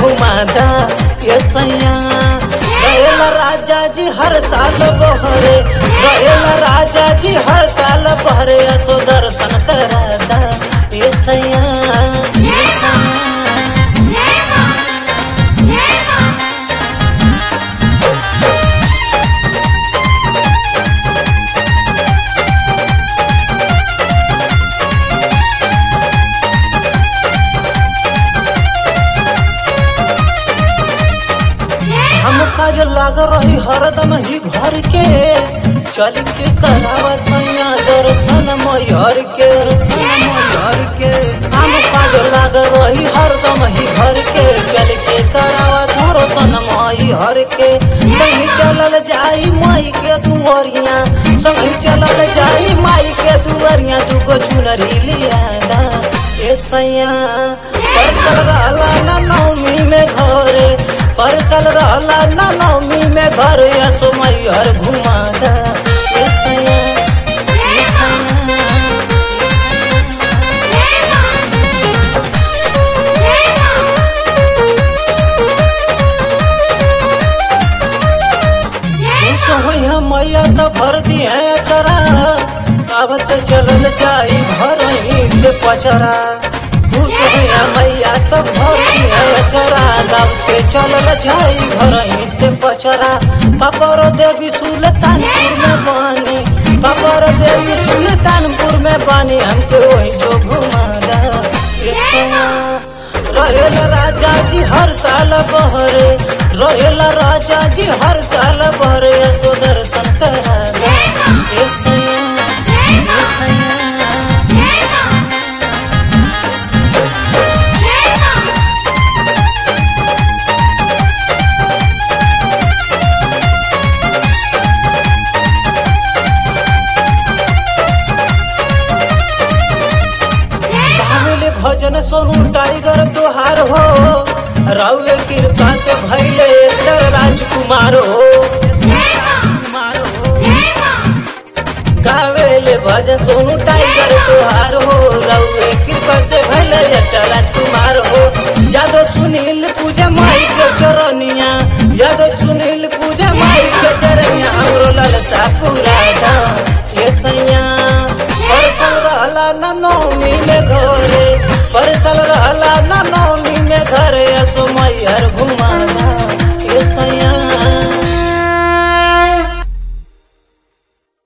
घुमादा ये सैया रहेला राजा जी हर साल बहरे रहेला राजा जी हर साल बहरे असो दर्शन करादा ये सैया ये सैया हम काज लाग रही हरदम ही घर के चल के करावा सैया दर्शन मैहर के दर्शन मैहर के हम काज लाग रही हरदम ही घर के चल के करावा दर्शन मैहर के संगी चलल जाई माई के दुआरिया संगी चलल जाई माई के दुआरिया दुगो चुनरी लियादा ए सैया परसल रहला ना नौमी में घरे परसल रहला ना नौमी में घरे असो मैहर घुमादा ए सैया ए सैया खुश होई हम मैया तो भर दिए अचरा अब तो चलल जाई घर ही से पचरा खुश होई हम मैया तो भर दिए अचरा दब के चलल जाई घर ही से पचरा पापर देवी सुल्तानपुर में बानी पापर देवी सुल्तानपुर में बानी हमके वही जो घुमादा ये सैया रहेल राजा जी हर साल बहरे रहेल राजा जी हर साल बहरे सो दर्शन